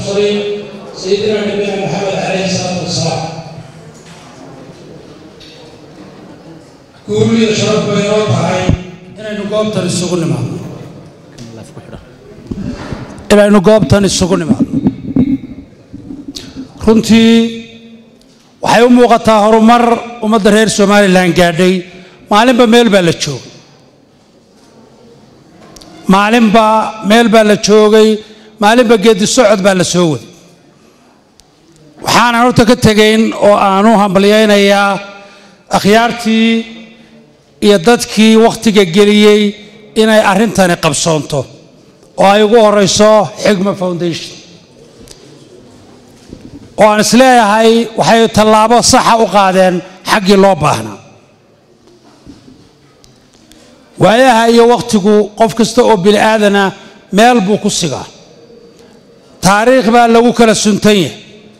سيدنا نبينا محمد عليه الصلاة والسلام kuulida sharaf bay noo tahay inaynu goobtan isugu nimaadno inaynu goobtan isugu nimaadno runtii waxay u muuqataa horumar ummadda reer somalilan gaadhay maalinba meel baa la joogay maalinba meel baa la joogay maalinba geedi socod baa la soo waday waxaanan horta ka tegayn oo aan u hambalyaynayaa akhyaartii iyo dadkii wakhtiga geliyey inay arrintani qabsoonto oo ay ugu horeyso xigma foundation oo aan isleeyahay waxay tallaabo saxa u qaadeen xaggii loo baahnaa waayaha iyo wakhtigu qof kasta oo bini aadana meel buu ku sigaa taariikh baa lagu kala suntan yahay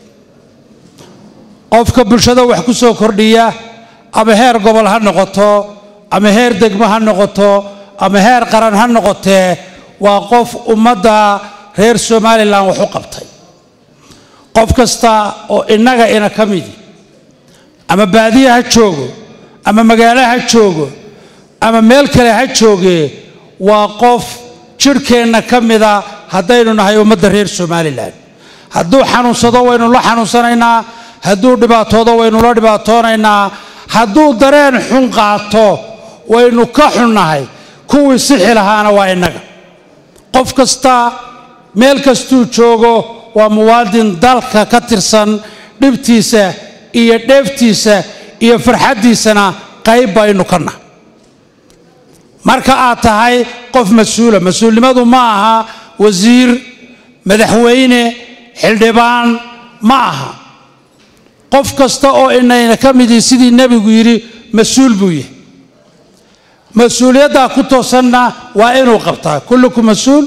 qofka bulshada wax ku soo kordhiya ama heer gobol ha noqoto ama heer degmo ha noqoto ama heer qaran ha noqotee waa qof ummadda reer somalilan wax u qabtay qof kasta oo innaga ina ka midi ama baadiye ha joogo ama magaalo ha joogo ama meel kale ha joogee waa qof jidhkeenna ka mida haddaynu nahay ummadda reer somalilan hadduu xanuunsado waynu la xanuunsanaynaa hadduu dhibaatoodo waynu la dhibaatoonaynaa hadduu dareen xun qaato waynu ka xunnahay kuwii sixi lahaana waa innaga qof kasta meel kastuu joogo waa muwaadin dalka ka tirsan dhibtiisa iyo dheeftiisa iyo farxaddiisana qayb baynu ka nahay marka aad tahay qof mas-uula mas-uulnimadu ma aha wasiir madaxweyne xildhibaan ma aha qof kasta oo inayna ka midii sidii nebigu yidhi mas-uul buu yahay mas-uuliyaddaa ku toosanna waa inuu qabtaa kullukum mas-uul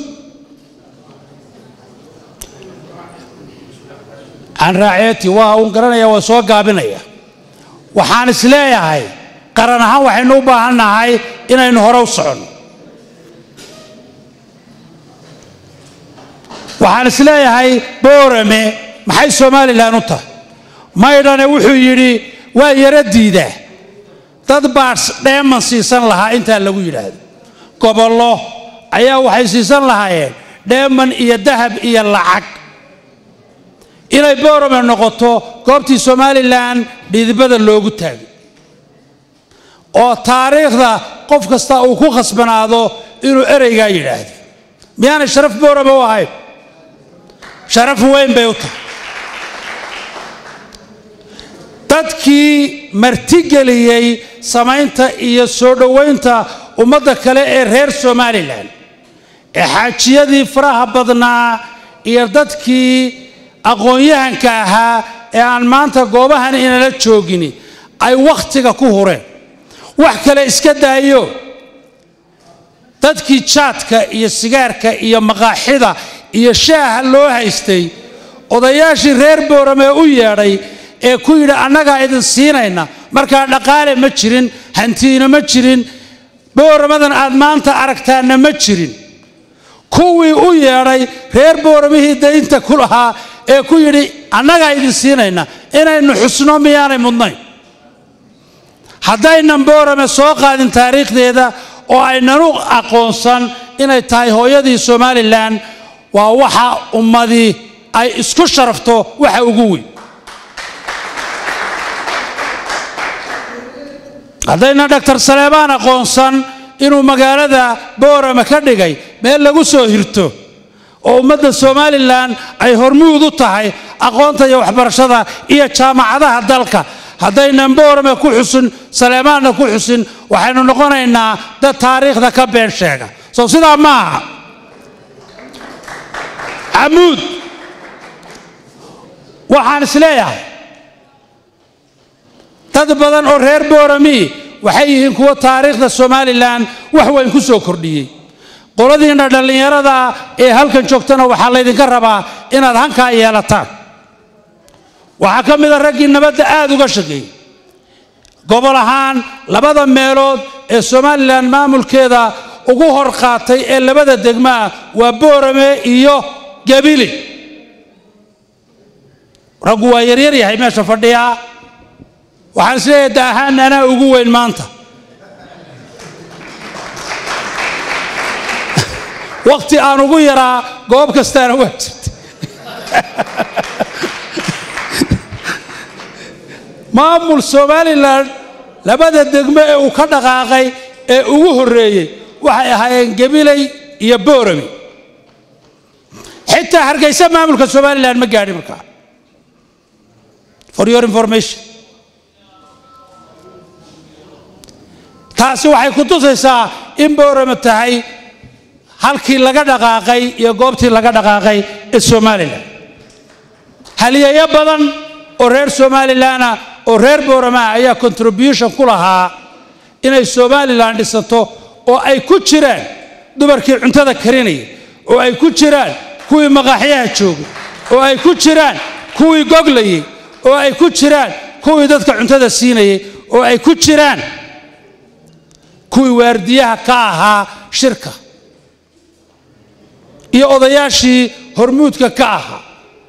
can raaceeti waa uun garanaya waa soo gaabinaya waxaan is leeyahay qaran ahaan waxaynu u baahan nahay inaynu hore u soconno waxaan is leeyahay boorame maxay somalilan u tahay maydhane wuxuu yidhi waa yaro diidaa dad baa dheeman siisan lahaa intaa lagu yidhaahdo gobollo ayaa waxay siisan lahaayeen dheeman iyo dahab iyo lacag inay boorame noqoto goobtii somalilan dhiidibada loogu taagay oo taariikhda qof kasta uu ku khasbanaado inuu ereygaa yidhaahdo miyaanay sharaf boorame u ahayn sharaf weyn bay u tahay dadkii martigeliyey samaynta iyo soo dhowaynta ummadda kale ee reer somalilan ee xaajiyadii faraha badnaa iyo dadkii aqoon-yahanka ahaa ee aan maanta goobahan inala joogini ay wakhtiga ku hureen wax kale iska daayo dadkii jaadka iyo sigaarka iyo maqaaxida iyo shaaha loo haystay odayaashii reer boorame u yeedhay ee ku yidhi annagaa idin siinayna markaa dhaqaale ma jirin hantiina ma jirin booramadan aad maanta aragtaanna ma jirin kuwii u yeedhay reer booramihii daynta ku lahaa ee ku yidhi annagaa idin siinayna inaynu xusno miyaanay mudnayn haddaynan boorame soo qaadin taariikhdeeda oo aynanu aqoonsan inay tahay hooyadii somalilan waa waxa ummadii ay isku sharafto waxa ugu weyn haddayna doctor saleebaan aqoonsan inuu magaalada boorame ka dhigay meel lagu soo hirto oo ummadda somalilan ay hormuud u tahay aqoonta iyo waxbarashada iyo jaamacadaha dalka haddaynan boorame ku xusin saleemaanna ku xusin waxaynu noqonaynaa dad taariikhda ka been sheega soo sidaa ma aha camuud waxaan isleeyahay dad badan oo reer boorami waxay yihiin kuwo taariikhda somalilan wax weyn ku soo kordhiyey qoladiinna dhallinyarada ee halkan joogtana waxaa laydinka rabaa inaad hankaa yeelataan waxaa ka mid a raggii nabadda aada uga shaqeeyey gobol ahaan labada meelood ee somalilan maamulkeeda ugu hor qaatay ee labada degmaa waa boorame iyo gabili raggu waa yaryar yahay meesha fadhiyaa waxaan isleeyahay da ahaan anaa ugu weyn maanta wakti aan ugu yaraa goob kastaana waa jirta maamul somalilan labada degmo ee uu ka dhaqaaqay ee ugu horreeyey waxay ahaayeen gabiley iyo boorami xitaa hargeysa maamulka somalilan ma gaadhin markaa for your information taasi waxay ku tusaysaa in boorami tahay halkii laga dhaqaaqay iyo goobtii laga dhaqaaqay ee somalilan haliyeeyo badan oo reer somalilanah oo reer booramaha ayaa contribution ku lahaa inay somalilan dhisato oo ay ku jiraan dumarkii cuntada karinaya oo ay ku jiraan kuwii maqaaxyaha joogay oo ay ku jiraan kuwii goglayay oo ay ku jiraan kuwii dadka cuntada siinayay oo ay ku jiraan kuwii waardiyaha ka ahaa shirka iyo odayaashii hormuudka ka ahaa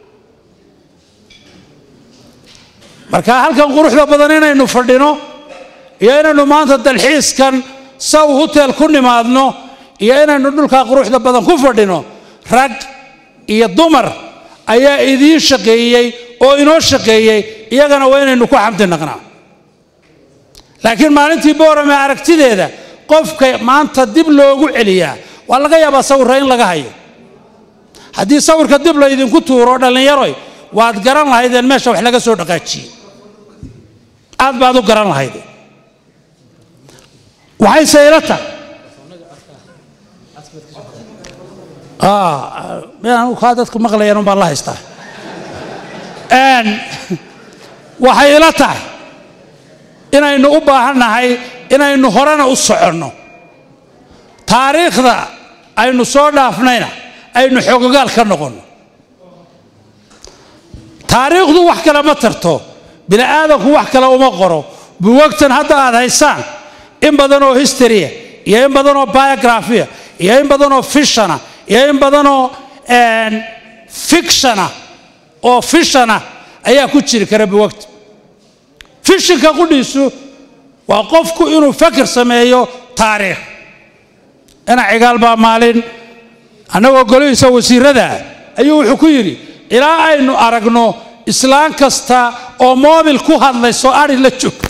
marka halkan quruxda badan inaynu fadhino iyo inaynu maanta dalxiiskan saw hotel ku nimaadno iyo inaynu dhulkaa quruxda badan ku fadhino rag iyo dumar ayaa idiin shaqeeyey oo inoo shaqeeyey iyagana waa inaynu ku xamdi naqnaa laakiin maalintii boorame aragtideeda qofka maanta dib loogu celiyaa waa laga yaabaa sawirra in laga hayo haddii sawirka dib laydinku tuuro dhallinyaroy waad garan lahaydeen meesha wax laga soo dhaqaajiyey aad baad u garan lahaydeen waxayse ila tahay anu kaa dadku maqlayaan baan la haystaa waxay ila tahay inaynu u baahannahay inaynu horena u soconno taariikhda aynu soo dhaafnayna aynu xoogogaal ka noqonno taariikhdu wax kale ma tarto bini aadanku wax kale uma qoro buwagtan hadda aad haysaan in badan oo historya iyo in badan oo biografia iyo in badan oo fishana iyo in badanoo fictiona oo fishana ayaa ku jiri kara buwagta fishinka qudhiisu waa qofku inuu fakir sameeyo taariikh ina cigaal baa maalin annagoo golihiisa wasiirada ayuu wuxuu ku yidhi ilaa aynu aragno islaan kasta oo moobil ku hadlayso ari la joogta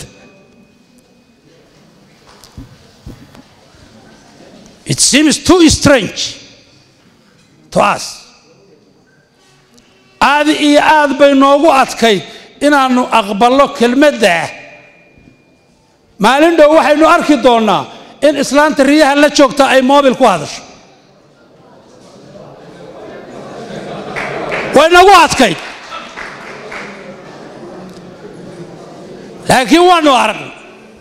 it seems too strange to us aad iyo aad bay noogu adkayd inaannu aqballo kelmaddaa maalin dhow waxaynu arki doonnaa in islaanta riyaha la joogta ay moobil ku hadasho way nagu adkayd laakiin waannu aragnay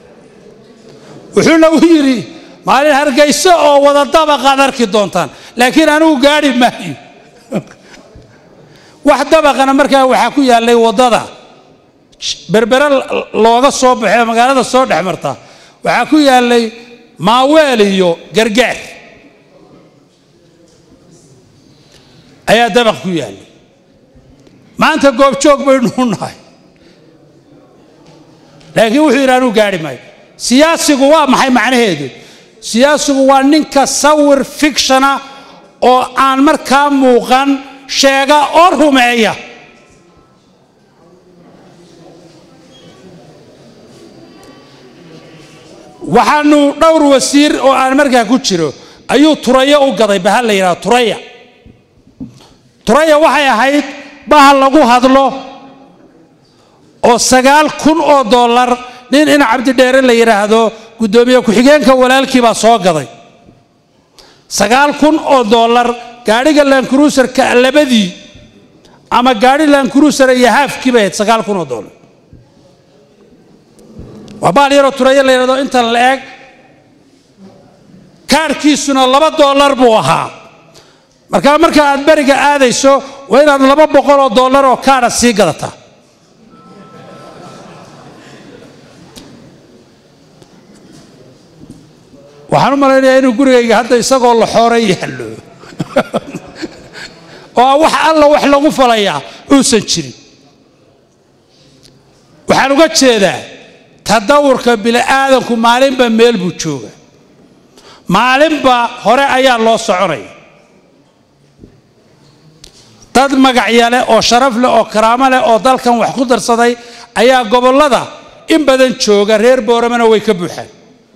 wuxuu nagu yidhi maalin hargayso oo wada dabaqaad arki doontaan laakiin anigu gaadhi maayo wax dabaqana markaa waxaa ku yaallay waddada berbere looga soo baxo magaalada soo dhex marta waxaa ku yaallay maaweel iyo gargaar ayaa dabaq ku yaallay maanta goobjoog baynu u nahay laakiin wuxuu yidhi anuu gaadhi maayo siyaasigu waa maxay macnaheedu siyaasigu waa ninka sawir fictiona oo aan markaa muuqan sheega oo rumeeya waxaanu dhowr wasiir oo aan markaa ku jiro ayuu turayo u gaday bahal la yidhahdo turaya turaya waxay ahayd bahal lagu hadlo oo sagaal kun oo dollar nin in cabdidheere la yidhaahdo guddoomiye ku-xigeenka walaalkii baa soo gaday sagaal kun oo dollar gaadhiga lankruuserka labadii ama gaadhi lankruuser iyo haafkii bay ahayd sagaal kun oo dollar waa baal yaroo turaya la yidhahdo intan la eg kaarkiisuna laba dollar buu ahaa markaa marka aad beriga aadayso waa inaad laba boqol oo dollar oo kaadha sii gadataa waxaan u malaynayaa inuu gurigayga hadda isagoo la xoora yaallo oo wax alla wax lagu falayaa uusan jirin waxaan uga jeedaa tadawurka bini'aadanku maalinba meel buu jooga maalinba hore ayaa loo soconaya dad magacya leh oo sharaf leh oo karaamo leh oo dalkan wax ku darsaday ayaa gobollada in badan jooga reer booramana way ka buuxaan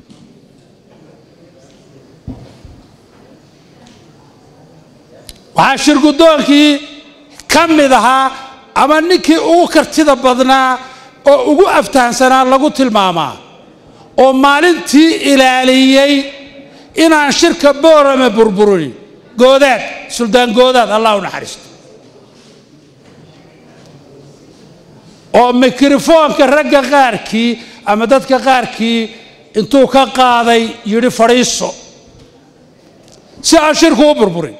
waxaa shirgudoonkii ka mid ahaa ama ninkii ugu kartida badnaa oo ugu aftahansanaa lagu tilmaamaa oo maalintii ilaaliyey inaan shirka boorame burburin goodaad suldaan goodaad allah u naxariisto oo mikrofoonka ragga qaarkii ama dadka qaarkii intuu ka qaaday yidhi fadhiiso si aan shirku u burburin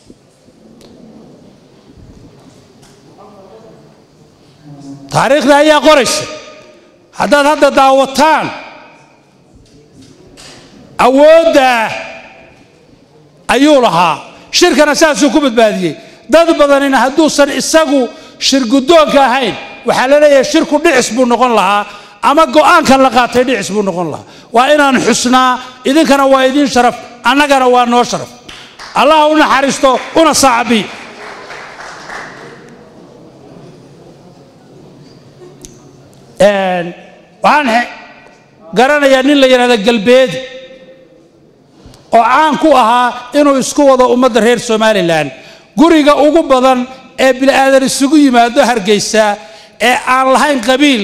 taariikhda ayaa qoraysa haddaad hadda daawataan awooddaa ayuu lahaa shirkana saasuu ku badbaadiyey dad badanina hadduusan isagu shirguddoonka ahayn waxaa la leeyahay shirku dhicis buu noqon lahaa ama go'aankan la qaatay dhicis buu noqon lahaa waa inaan xusnaa idinkana waa idiin sharaf annagana waa noo sharaf allah u naxariisto una saacabiy waxaan garanayaa nin la yidhahda galbeedi oo caan ku ahaa inuu isku wado ummadda reer somalilan guriga ugu badan ee bini'aadan isugu yimaado hargeysa ee aan lahayn qabiil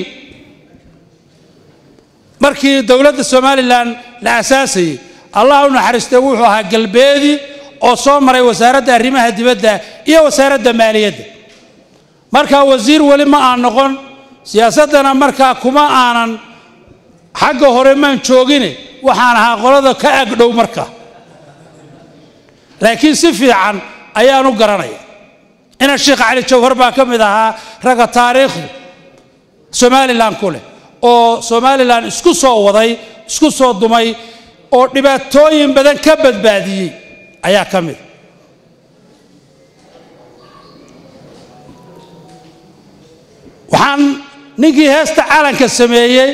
markii dowladda somalilan la asaasayey allah u naxariistay wuxuu ahaa galbeedi oo soo maray wasaaradda arrimaha dibadda iyo wasaaradda maaliyadda markaa wasiir weli ma aan noqon siyaasaddana markaa kuma aanan xagga hore maan joogine waxaan ahaa qolada ka agdhow marka laakiin si fiican ayaan u garanaya ina sheekh cali jawhar baa ka mid ahaa ragga taariikhdu somalilan ku leh oo somalilan isku soo waday isku soo dumay oo dhibaatooyin badan ka badbaadiyey ayaa ka mid waxaan ninkii heesta calanka sameeyey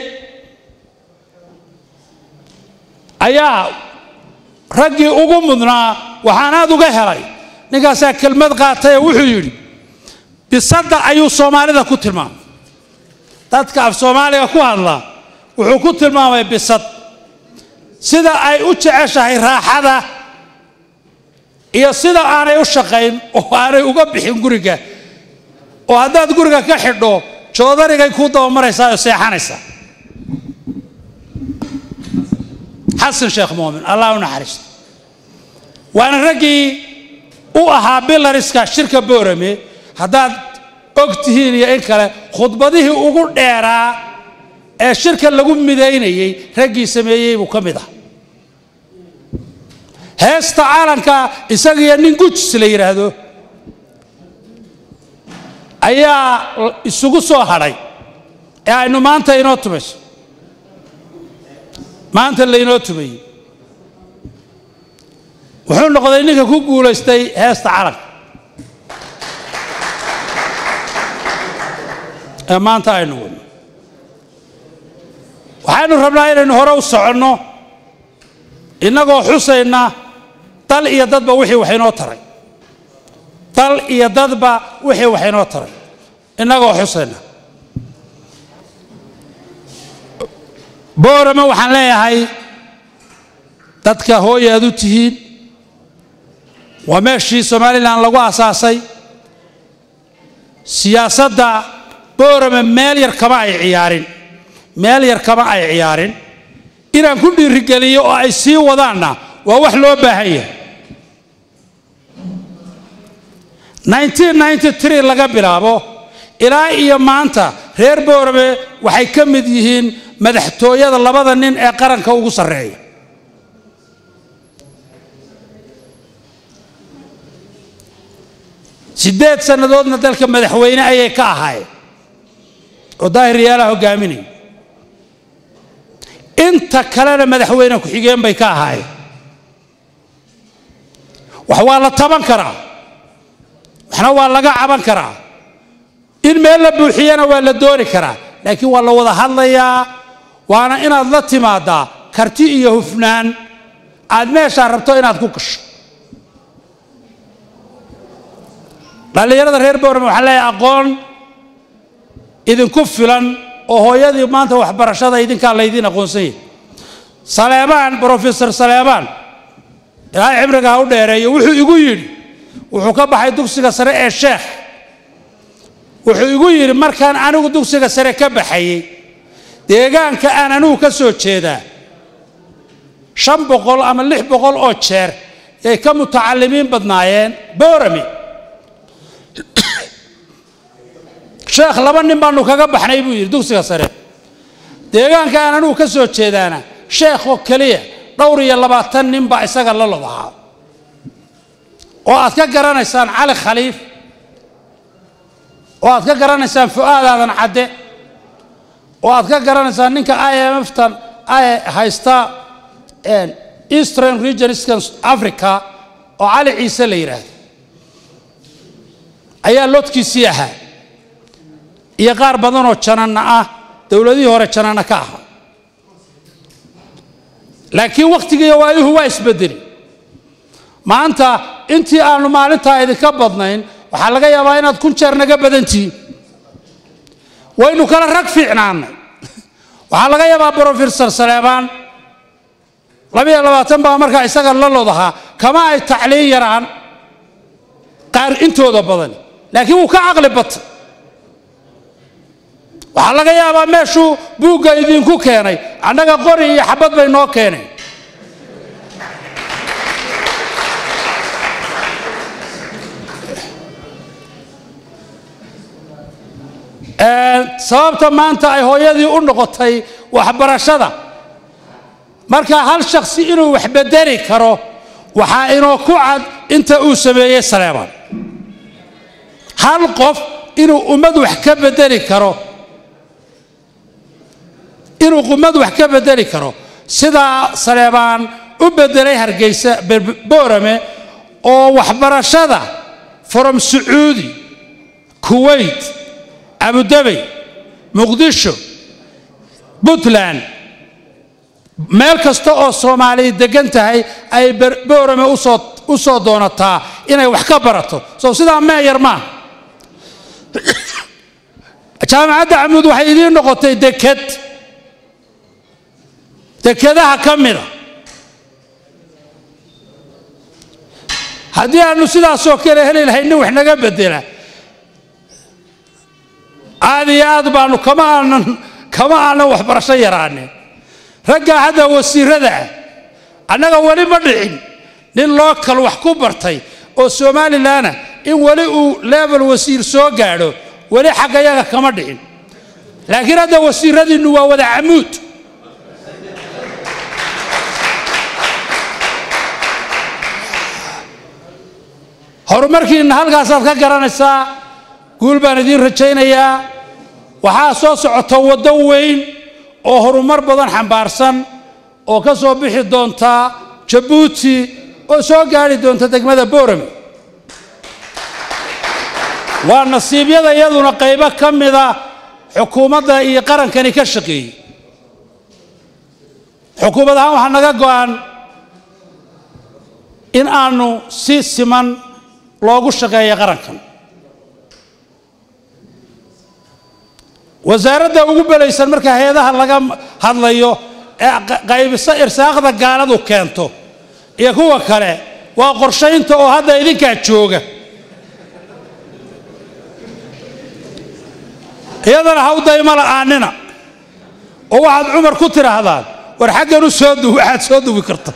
ayaa raggii ugu mudnaa waxaan aad uga helay ninkaasaa kelmad qaatay oo wuxuu yidhi bisadda ayuu soomaalida ku tilmaamay dadka af soomaaliga ku hadla wuxuu ku tilmaamay bisad sida ay u jeceshahay raaxada iyo sida aanay u shaqayn oo aanay uga bixin guriga oo haddaad guriga ka xidho joodarigay kuu dabamaraysaa oo seexanaysaa xasan sheekh muumin allah u naxariisto waana raggii u ahaa bilariska shirka boorame haddaad og tihiin iyo in kale khudbadihii ugu dheeraa ee shirka lagu midaynayey raggii sameeyey buu ka mid ah heesta caalanka isagiyo nin gujis la yidhaahdo ayaa isugu soo hadhay ee aynu maanta inoo tumayso maanta laynoo tumayey wuxuu noqday ninka ku guulaystay heesta calanka ee maanta aynu wadno waxaynu rabnaa inaynu hore u soconno innagoo xusayna dal iyo dadba wixii wax inoo taray dal iyo dadba wixii wax inoo taray innagoo xusayna boorame waxaan leeyahay dadka hooya aad u tihiin waa meeshii somalilan lagu asaasay siyaasadda boorame meel yar kama ay ciyaarin meel yar kama ay ciyaarin inaan ku dhiirigeliyo oo ay sii wadaanna waa wax loo baahan yahay laga bilaabo ilaa iyo maanta reer boorame waxay ka mid yihiin madaxtooyada labada nin ee qaranka ugu sarreeya siddeed sannadoodna dalka madaxweyne ayay ka ahaayeen oo daahir yaalaha hogaaminaya inta kalena madaxweyne ku-xigeen bay ka ahaayeen wax waa la taban karaa waxna waa laga caban karaa in meel la buuxiyana waa la dooni karaa laakiin waa la wada hadlayaa waana inaad la timaadaa karti iyo hufnaan aad meeshaa rabto inaad ku gasho dhallinyarada reer boorame waxaa leeyahay aqoon idinku filan oo hooyadii maanta waxbarashada idinkaa laydiin aqoonsan yahay saleebaan brofesor saleebaan ilaahay cibriga ha u dheereeyo wuxuu igu yidhi wuxuu ka baxay dugsiga sare ee sheekh wuxuu igu yidhi markaan anigu dugsiga sare ka baxayey deegaanka aan anigu ka soo jeedaa shan boqol ama lix boqol oo jeer yay ka mutacalimiin badnaayeen boorame sheekh laba nin baanu kaga baxnay buu yidhi dugsiga sare deegaanka aan anigu ka soo jeedaana sheekh oo keliya dhowr iyo labaatan nin baa isaga la lodahaa oo aad ka garanaysaan cali khaliif oo aad ka garanaysaan fu'aad aadan cadde oo aad ka garanaysaan ninka i m f tan haysta eastern regionskan africa oo cali ciise la yidhaahdo ayaa lodkiisii ahaa iyo qaar badanoo jananna ah dowladihii hore jananna ka ahaa laakiin wakhtigiiyo waayuhu waa isbedeli maanta intii aanu maalintaa idinka badnayn waxaa laga yaabaa inaad kun jeer naga badantihiin waynu kala rag fiicnaanay waxaa laga yaabaa brofesor saleebaan labiyo labaatan baa markaa isaga la lodahaa kama ay tacliin yaraan qaar intooda badan laakiin wuu ka caqli batay waxaa laga yaabaa meeshuu buugga idinku keenay annaga qori iyo xabad bay noo keeneen sababta maanta ay hooyadii u noqotay waxbarashada marka hal shaksi inuu wax bedeli karo waxaa inoo ku cad inta uu sameeyey saleebaan hal qof inuu ummad wax ka bedeli karo inuu ummad wax ka bedeli karo sidaa saleebaan u bedelay hargeysa boorame oo waxbarashada from sacuudi kuwait abudabey muqdisho puntland meel kasta oo soomaaliya degan tahay ay boorame u soo doonataa inay wax ka barato sow sidaa meeyar maaha jaamacadda camuud waxay idiin noqotay deked dekedaha ka mida haddii aanu sidaasoo kale heli lahay nin wax naga bedela aad iyo aad baanu kama aanan kama aanan waxbarasho yaraanin raggaa hadda wasiirada ah annaga weli ma dhicin nin lookal wax ku bartay oo somalilanna in weli uu level wasiir soo gaadho weli xaggayaga kama dhicin laakiin hadda wasiiradiinnu waa wada camuud horumarkiinna halkaasaad ka garanaysaa guul baan idiin rajaynayaa waxaa soo socota waddo weyn oo horumar badan xambaarsan oo ka soo bixi doonta jabuuti oo soo gaadhi doonta degmada boorame waa nasiibyada iyaduna qaybo ka mida xukuumadda iyo qarankani ka shaqeeyey xukuumad ahaan waxaa naga go'an in aanu si siman loogu shaqeeyo qarankan wasaaradda ugu belaysan marka hay-adaha laga hadlayo ee qaybiso irsaaqda gaaladu keento iyo kuwa kale waa qorshaynta oo hadda idinkaa jooga iyadana ha u daymo la'aanina oo waxaad cumar ku tidhaahdaan war xaggan u soo duwi waxaad soo duwi karta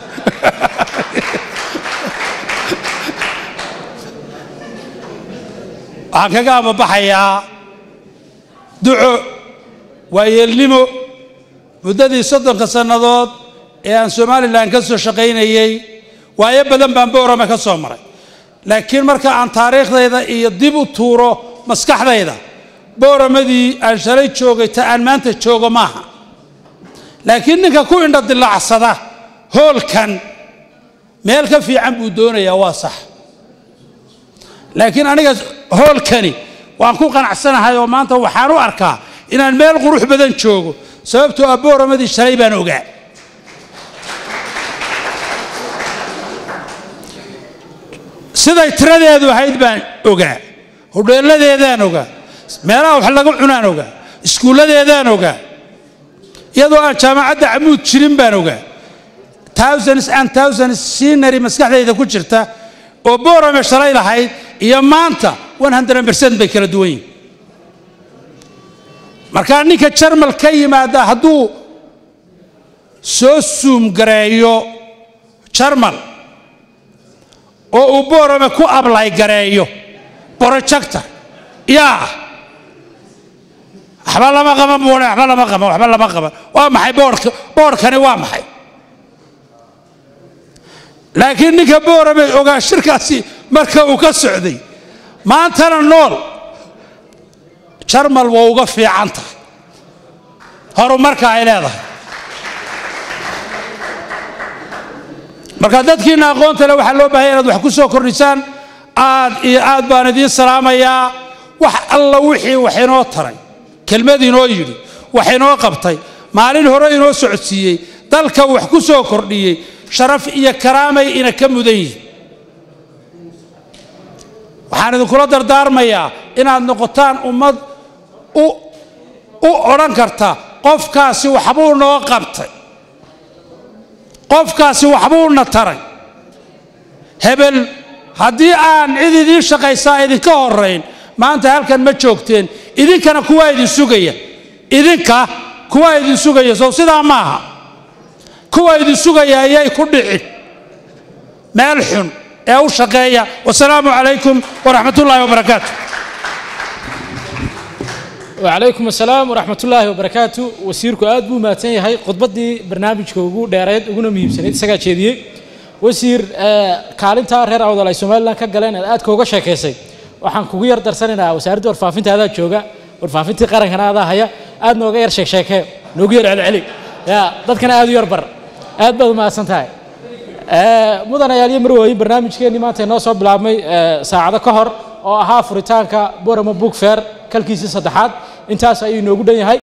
waxaan kaga amabaxayaa duco waayeelnimo muddadii soddonka sannadood ee aan somalilan ka soo shaqaynayey waayo badan baan boorame ka soo maray laakiin marka aan taariikhdayda iyo dib u tuuro maskaxdayda booramadii aan shalay joogay ta aan maanta joogo maaha laakiin ninka ku indha dilacsada hoolkan meel ka fiican buu doonayaa waa sax laakiin aniga hoolkani waan ku qanacsanahay oo maanta waxaan u arkaa inaan meel qurux badan joogo sababtoo ah booramadii shalay baan ogaa siday tiradeedu ahayd baan ogaa hodheeladeedaan ogaa meelaha wax laga cunaan ogaa iskuulladeedaan ogaa iyadoo aan jaamacadda camuud jirin baan ogaa thousands and thousands scenery maskaxdayda ku jirta oo boorame shalay lahayd iyo maanta one hundred percent bay kala duwan yihin markaa ninka jarmal ka yimaada hadduu soo suum gareeyo jarmal oo uu boorame ku ablay gareeyo projector yaa waxba lama qaban buune waxba lama qaban waxba lama qaban waa maxay boorka boorkani waa maxay laakiin ninka boorame ogaa shirkaasi marka uu ka socday maantana nool jarmal waa uga fiican tahay horumarka ay leedahay marka dadkiina aqoonta le waxaa loo bahanya inaad wax ku soo kordhisaan aad iyo aad baan idiin salaamayaa wax alla wixii wax inoo taray kelmad inoo yidhi wax inoo qabtay maalin hore inoo socodsiiyey dalka wax ku soo kordhiyey sharaf iyo karaamay ina ka mudan yihin waxaan idinkula dardaarmayaa inaad noqotaan ummad u odhan karta qofkaasi waxbuu noo qabtay qofkaasi waxbuuna taray hebel haddii aan cid idiin shaqaysaa idinka horayn maanta halkan ma joogteen idinkana kuwaa idin sugaya idinka kuwaa idin sugaya sow sidaa maaha kuwa idin sugaya ayay ku dhicin meel xun ee u shaqeeya wasalaamu calaykum waraxmat ullaahi wabarakaatu wacalaykum asalaam waraxmat ullaahi wabarakaatu wasiirku aad buu mahadsan yahay khudbaddii barnaamijka ugu dheereed uguna muhiimsanayd isagaa jeediyey wasiir kaalintaa reer awdal ay somalilan ka galeen aad aadka uga sheekaysay waxaan kugu yar darsanaynaa wasaaradda warfaafinta adaa jooga warfaafintii qarankana adaa haya aad nooga yar sheegsheekee noogu yar celceli ya dadkana aad u yar bar aad baad u mahadsan tahay mudan ayaalyo marwooyin barnaamijkeennii maanta inoo soo bilaabmay saacado ka hor oo ahaa furitaanka borama book fair kalkiisii saddexaad intaas ayuu inoogu dhan yahay